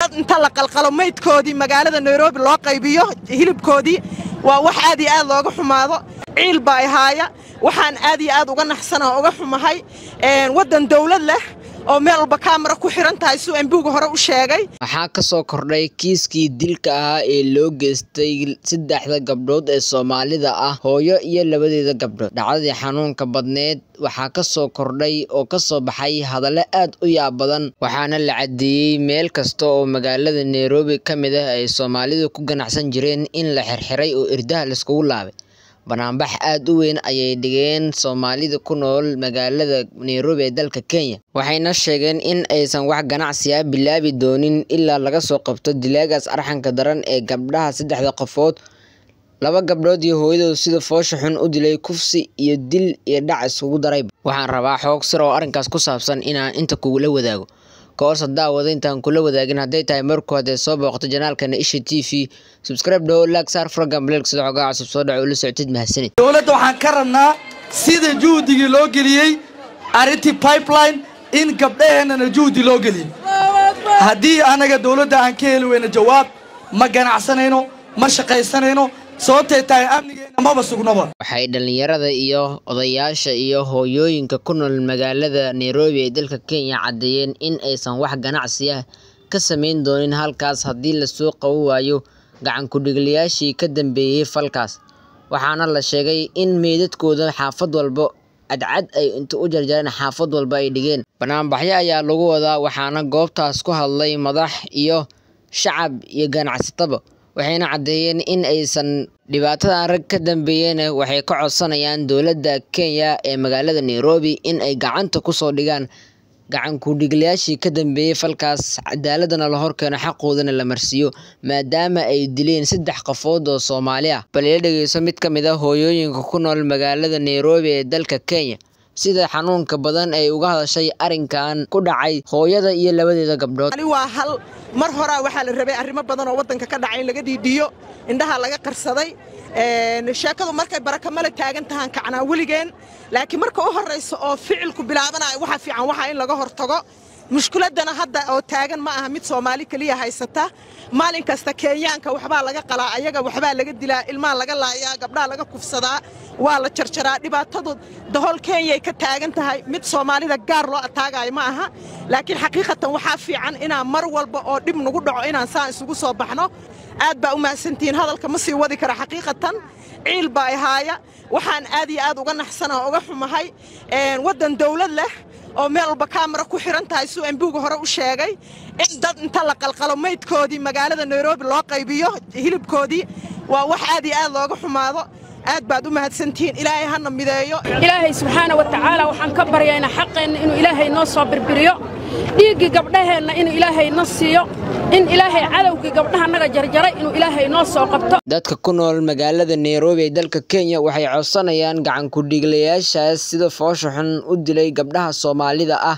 dad inta la qalqalo maydkoodii magaalada nairobi loo qaybiyo hilibkoodii waa wax aad iyo aad looga xumaado ciil baa ihaaya waxaan aad iyo aad uga naxsanaa uga xumahay waddan dawlad leh oo meel walba kaamara ku xiran tahay suu embuga hore u sheegay waxaa ka soo kordhay kiiskii dilka ahaa ee loo geystay saddexda gabdhood ee soomaalida ah hooyo iyo labadeeda gabdhood dhacdadii xanuunka badneed waxaa ka soo kordhay oo ka soo baxay hadallo aad u yaab badan waxaana la caddeeyey meel kasta oo magaalada nairobi ka mid ah ay soomaalidu ku ganacsan jireen in la xirxiray oo irdaha laiskugu laabay banaanbax aad u weyn ayay dhigeen soomaalida ku nool magaalada nairobi ee dalka kenya waxayna sheegeen in aysan wax ganacsi ah bilaabi doonin ilaa laga soo qabto dilaagaas arxanka daran ee gabdhaha saddexda qofood laba gabdhood iyo hooyadood sida foosha xun u dilay kufsi iyo dil iyo dhac isugu darayba waxaan rabaa xoog sir oo arrinkaas ku saabsan inaan inta kugula wadaago kahorse daawada intaan kula wadaagin hadday tahay marku haddee soo booqto janaalkana isha t v subscribe dhawo laag saar furagan blelk sida xogaa cusub soo dhaco ula socotid mahadsanid dowladda waxaan ka rabnaa sida juhdigii loo geliyey arrintii pipeline in gabdhaheennana juhdi loo geliyo haddii annaga dowladda aan ka heli weyno jawaab ma ganacsanayno ma shaqaysanayno sababtay tahay amnigeenna maba sugnaba waxay dhallinyarada iyo odayaasha iyo hooyooyinka ku nool magaalada nairobi ee dalka kenya caddeeyeen in aysan wax ganacsi ah ka samayn doonin halkaas haddii lasoo qaban waayo gacan ku-dhigliyaashii ka dambeeyey falkaas waxaana la sheegay in meydadkooda xaafad walba cadcad ay inta u jarjareen xaafad walba ay dhigeen banaanbaxyo ayaa lagu wadaa waxaana goobtaas ku hadlay madax iyo shacab iyo ganacsataba waxayna caddeeyeen in aysan dhibaatadan rag ka dambeeyeen waxay ka codsanayaan dowladda kenya ee magaalada nairobi in ay gacanta kusoo dhigaan gacan ku-dhigliyaashii ka dambeeyey falkaas cadaaladana la horkeeno xaqoodana la marsiiyo maadaama ay dileen saddex qofood oo soomaali ah bal ila dhegeyso mid ka mid a hooyooyinka ku nool magaalada nairobi ee dalka kenya sida xanuunka badan ay uga hadashay arrinkan ku dhacay hooyada iyo labadeeda gabdhood ani waa hal mar horaa waxaa la rabay arrimo badan oo waddanka ka dhacay in laga dhiidhiyo indhaha laga qarsaday sheekadu markay barakamale taagan tahaan kacnaa weligeen laakiin marka u horraysa oo ficilku bilaabanayo waxa fiican waxaa in laga hortago mushkiladdana hadda oo taagan ma aha mid soomaali keliya haysata maalin kasta kenyaanka waxbaa laga qalaa ayaga waxbaa laga dilaa ilmaha laga laayaa gabdhaha laga kufsadaa waa la jarjaraa dhibaatadu dahol kenyay ka taagan tahay mid soomaalida gaar loo ataagayo ma aha laakiin xaqiiqatan waxaa fiican inaan mar walba oo dhib nagu dhaco inaan saan isugu soo baxno aad baa u mahadsantihiin hadalka ma sii wadi kara xaqiiqatan ciil baa ihaaya waxaan aad iyo aad uga naxsanaa uga xumahay waddan dawlad leh oo meel walba kaamara ku xiran tahay suu embuga hore u sheegay in dad inta la qalqalo maydkoodii magaalada nairobi loo qaybiyo hilibkoodii waa wax aad iyo aad looga xumaado aad baad u mahadsantihiin ilaahay hana mideeyo ilaahay subxaana wa tacaala waxaan ka baryaynaa xaqeenna inuu ilaahay noo soo birbiriyo dhiiggii gabdhaheenna inuu ilaahay na siiyo in ilaahay cadowgii gabdhahannaga jarjaray inuu ilaahay noo soo qabto dadka ku nool magaalada nairobi ee dalka kenya waxay codsanayaan gacan ku-dhiiglayaashaas sida foosha xun u dilay gabdhaha soomaalida ah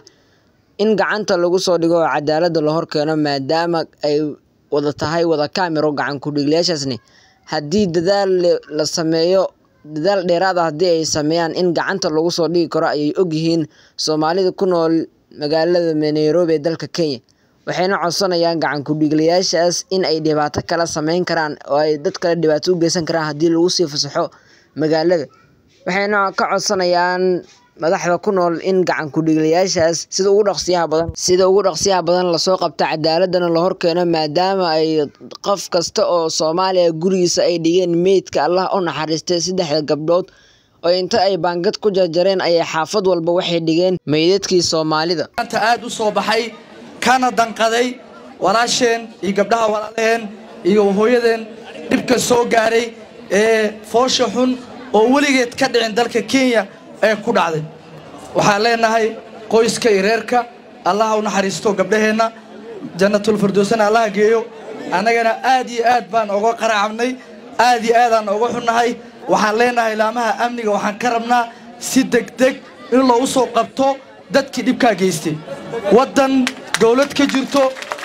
in gacanta lagu soo dhigo oo cadaaladda la horkeeno maadaama ay wada tahay wada kaamiro gacan ku-dhiiglayaashaasni haddii dadaal la sameeyo dadaal dheeraad ah haddii ay sameeyaan in gacanta lagu soo dhigi karo ayay ogyihiin soomaalida ku nool magaalada nairobi ee dalka kenya waxayna codsanayaan gacan ku-dhiiglayaashaas in ay dhibaato kala sameyn karaan oo ay dad kale dhibaato u geysan karaan haddii lagu sii fasaxo magaalada waxayna ka codsanayaan madaxda ku nool in gacan ku-dhiiglayaashaas sida ugu dhaqsiyaha badan sida ugu dhaqsiyaha badan lasoo qabto cadaaladana la horkeeno maadaama ay qof kasta oo soomaaliya gurigiisa ay dhigeen meydka allah u naxariistay saddexda gabdhood oo inta ay baangad ku jarjareen ayay xaafad walba waxay dhigeen meydadkii soomaalida maanta aad u soo baxay kana danqaday walaasheen iyo gabdhaha walaalaheen iyo hooyadeen dhibka soo gaaray ee foosha xun oo weligeed ka dhicin dalka kenya ee ku dhacday waxaan leenahay qoyska iyo reerka allaha u naxariisto gabdhaheenna jannatulfirdowsana allaha geeyo annagana aad iyo aad baan oga qaraacabnay aad iyo aadaan oga xunnahay waxaan leenahay laamaha amniga waxaan ka rabnaa si degdeg in loogu soo qabto dadkii dhibkaa geystay waddan dawlad ka jirto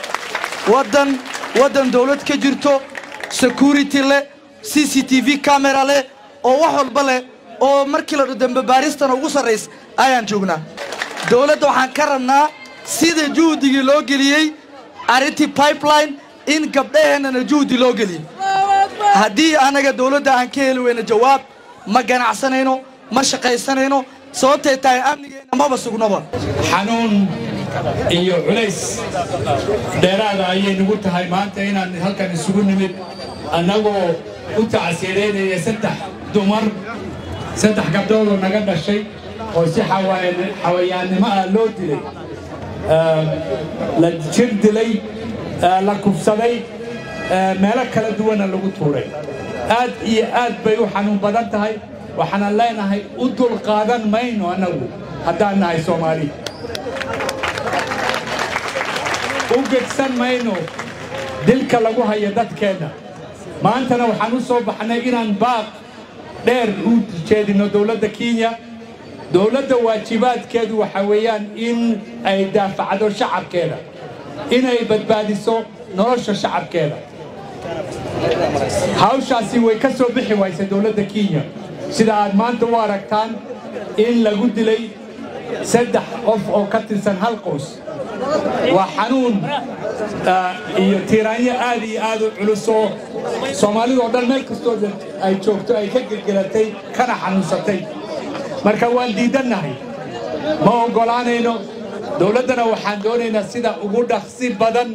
waddan waddan dawlad ka jirto security leh c c t v camera leh oo wax walba leh oo markii la dambe baaristana ugu sarrays ayaan joognaa dawladda waxaan ka rabnaa sida juhdigii loo geliyey arrintii pipeline in gabdhaheennana juhdi loo geliyo haddii anaga dowladda aan ka heli weyno jawaab ma ganacsanayno ma shaqaysanayno sababtay tahay amnigeenna maba sugnaba xanuun iyo culays dheeraada ayay nagu tahay maanta inaan halkan isugu nimid annagoo u tacsiireynaya saddex dumar saddex gabdhoodoo naga dhashay oo si xawayaannimo ah loo dilay la jir dilay la kufsaday meelo kala duwana lagu tuuray aad iyo aad bay u xanuun badan tahay waxaanan leenahay u dulqaadan mayno annagu haddaan nahay soomaali u gegsan mayno dilka lagu hayo dadkeenna maantana waxaan u soo baxnay inaan baaq dheer u jeedinno dowladda kenya dowladda waajibaadkeedu waxa weeyaan in ay daafacdo shacabkeeda inay badbaadiso nolosha shacabkeeda hawshaasi way ka soo bixi waysay dowladda kenya sida aad maanta u aragtaan in lagu dilay saddex qof oo ka tirsan hal qoys waa xanuun iyo tiiraanyo aad iyo aad u culusoo soomaalidoo dhan meel kastoo ay joogto ay ka gelgelatay kana xanuunsatay marka waan diidannahay ma oggolaanayno dowladdana waxaan doonaynaa sida ugu dhaqsi badan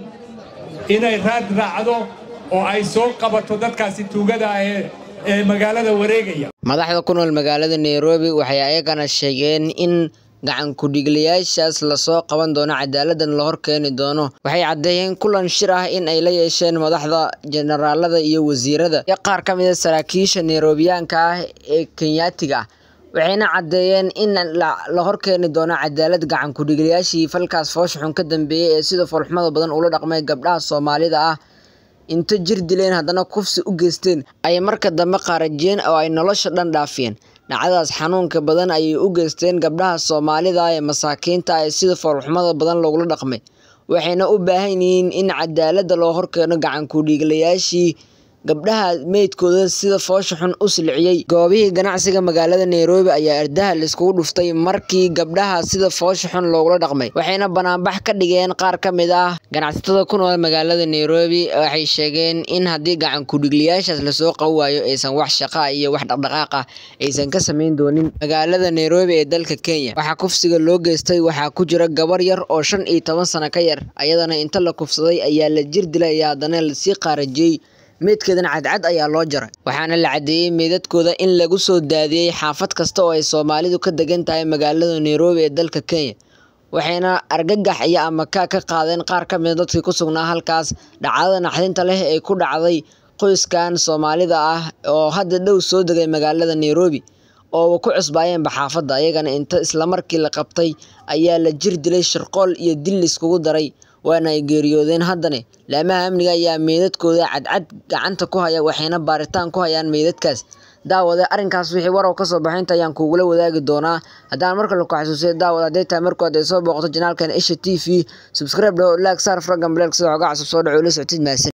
inay raad raacdo oo ay soo qabato dadkaasi tuugada ah ee magaalada wareegaya madaxda ku nool magaalada nairobi waxay ayagana sheegeen in gacan ku-dhiiglayaashaas lasoo qaban doono cadaaladdan la hor keeni doono waxay caddeeyeen kulan shir ah in ay la yeesheen madaxda jenaraalada iyo wasiirada iyo qaar ka mida saraakiisha nairobiyaanka ah ee kenyaatiga ah waxayna caddeeyeen in la hor keeni doono cadaalad gacan ku-dhiiglayaashii falkaas foosha xun ka dambeeyey ee sida foolxumada badan ula dhaqmay gabdhaha soomaalida ah inta jir dileen haddana kufsi u geysteen ayay marka dambe qaarajiyeen oo ay nolosha dhan dhaafiyeen dhacdadaas xanuunka badan ayay u geysteen gabdhaha soomaalida ee masaakiinta ee sida foolxumada badan loogula dhaqmay waxayna u baahan yihiin in cadaaladda loo horkeeno gacan ku-dhiiglayaashii gabdhaha meydkooda sida foosha xun u silciyey goobihii ganacsiga magaalada nairobi ayaa ardaha laiskugu dhuftay markii gabdhaha sida foosha xun loogula dhaqmay waxayna banaanbax ka dhigeen qaar ka mid ah ganacsatada ku nool magaalada nairobi waxay sheegeen in haddii gacan ku-dhiiglayaashaas lasoo qaban waayo aysan wax shaqa iyo wax dhaqdhaqaaq ah aysan ka samayn doonin magaalada nairobi ee dalka kenya waxaa kufsiga loo geystay waxaa ku jira gabar yar oo shan iyo toban sano ka yar ayadana inta la kufsaday ayaa la jir dilay ayaa haddana lasii qaarajiyey meydkeedana cadcad ayaa loo jaray waxaana la caddeeyey meydadkooda in lagu soo daadiyey xaafad kasta oo ay soomaalidu ka degan tahay magaalada nairobi ee dalka kenya waxayna argagax iyo amakaa ka qaadeen qaar ka mida dadkii ku sugnaa halkaas dhacdada naxdinta leh ee ku dhacday qoyskan soomaalida ah oo hadda dhow soo degay magaalada nairobi oo ku cusbaayeenba xaafadda ayagana inta islamarkii la qabtay ayaa la jir dilay shirqool iyo dil iskugu daray waana ay geeriyoodeen haddane laamaha amniga ayaa meydadkooda cadcad gacanta ku haya waxayna baaritaan ku hayaan meydadkaas daawade arrinkaas wixii warow ka soo baxaynta ayaan kugula wadaagi doonaa haddaan marka laku xasuusiya daawad hadday tahay markood ay soo booqato janaalkan isha t v subscribe dho laag saar fragan blek sida xogaa cusub soo dhaco ula socotid mahadsan